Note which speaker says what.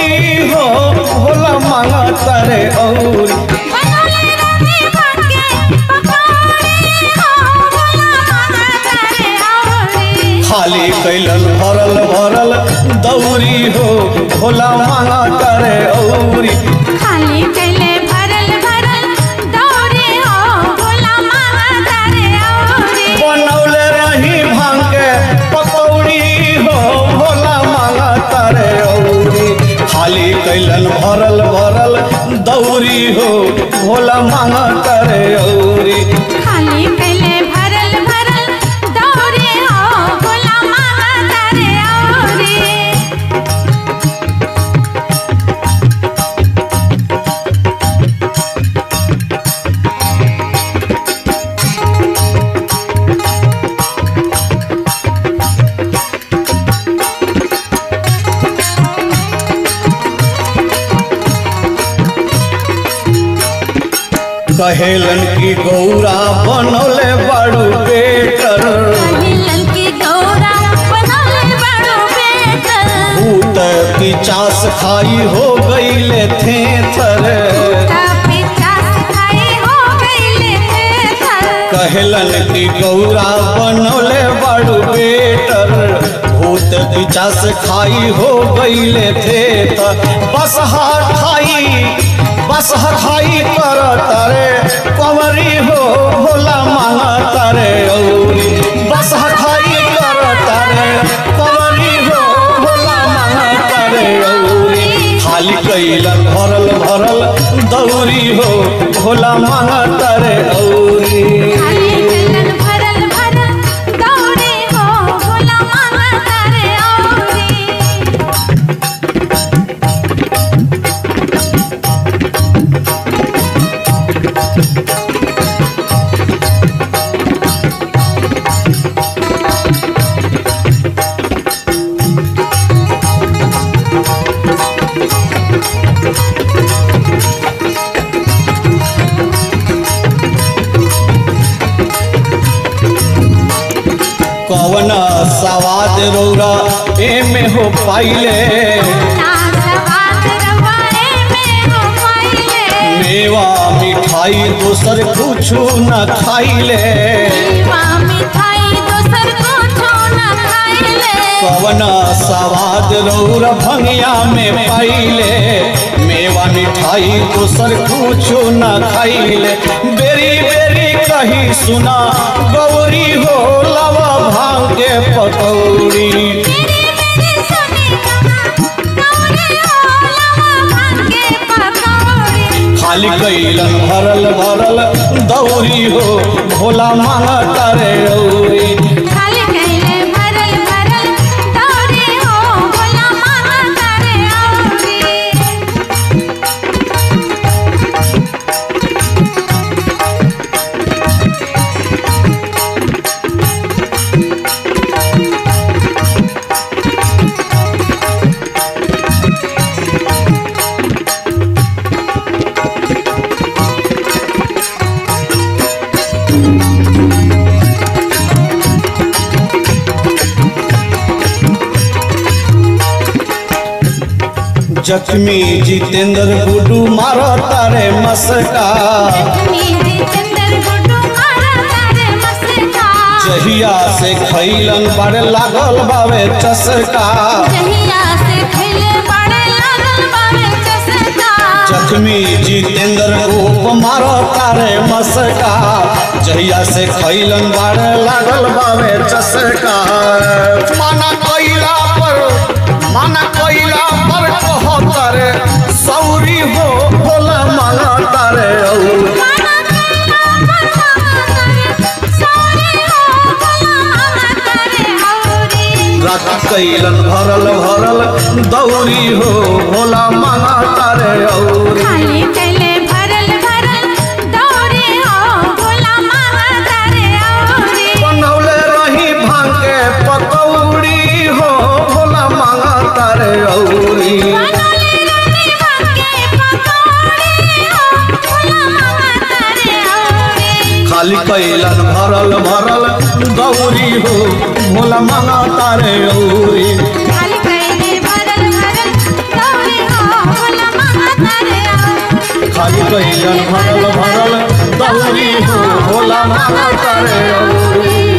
Speaker 1: हो भोला मांगा तारे औरी
Speaker 2: बनौले रहे भाग्य पकौड़ी हो भोला मांगा तारे औरी
Speaker 1: खाली कैलन भरल भरल दौरी हो भोला मांगा तारे औरी
Speaker 2: खाली कैले भरल भरल दौरे हो भोला मांगा तारे औरी
Speaker 1: बनौले रही भांग के पकौड़ी हो भोला मांगा तारे औरी खाली कैलन भरल भरल दौरी हो भोला मांगा तारे औरी
Speaker 2: खाली कैले भरल भरल दौरे हो भोला मांगा तारे औरी
Speaker 1: कहेलन की गौरा बनौले बड़ू बेटर
Speaker 2: पहिलन की गौरा बनौले बड़ो बेटर
Speaker 1: भूत की चास खाई हो गईले थे थर
Speaker 2: का पिचास खाई हो गईले थे थर
Speaker 1: कहलन की गौरा बनौले बड़ू बेटर भूत की चास खाई हो गईले थे थर बस खाई बस खाई कर तारे कंवरी हो भोला मांगा तारे औरी बस खाई कर तारे कंवरी हो भोला मांगा तारे औरी खाली कैलन भरल भरल दौरी हो भोला मांगा तारे औरी
Speaker 2: खाली कैलन भरल भरल दौरे हो भोला मांगा तारे औरी
Speaker 1: कवन सवाद रौरा एमे हो पाइले
Speaker 2: ना सवाद रवाए में हो पाइले
Speaker 1: मेवा मिठाई दोसर कुछु न खाइले
Speaker 2: वा मिठाई दोसर कुछो न खाइले
Speaker 1: कवन सवाद रौरा भंगिया में पाइले मेवा मिठाई दोसर कुछु न खाइले बेरी बेरी कही सुना गौरी हो लवा भांग के पकौड़ी
Speaker 2: मेरी मेरी सुनी कहा दौरे हो लवा भांगे पकौड़ी
Speaker 1: खाली कैलन भरल भरल दौरी हो भोला मांगा तारे औरी
Speaker 2: खाली कैले भरल भरल दौरे हो भोला मांगा तारे औरी
Speaker 1: जख्मी जितेंद्र गुडू मारो तारे मस्का
Speaker 2: नीली चंदर गुड्डू मारा तारे मस्का
Speaker 1: जहिया से खैलन बड़ लागल बावे चसका
Speaker 2: जहिया से खैले बड़े लागल बावे चसका
Speaker 1: जख्मी जितेंद्र रूप मारो तारे मस्का जहिया से खैलन बड़ लागल बावे चसका माना कैला पर माना कैला पर कहो तारे सौरी हो भोला मांगा तारे औरी
Speaker 2: माना कैला पर मांगा तारे सौरे हो भोला मांगा तारे औरी
Speaker 1: रात कैलन भरल भरल दौरी हो भोला मांगा तारे औरी
Speaker 2: खाली कैले भरल भरल दौरे हो भोला मांगा तारे औरी
Speaker 1: बनौले रही भांग के पकौड़ी हो भोला मांगा तारे औरी
Speaker 2: बनौले रही भाग्य पकौड़ी हो भोला मांगा तारे औरी
Speaker 1: खाली कैलन भरल भरल दौरी हो भोला मांगा तारे औरी
Speaker 2: खाली कैले भरल भरल दौरे हो
Speaker 1: कैलन भरल भरल दौरी हो भोला मांगा करे औरी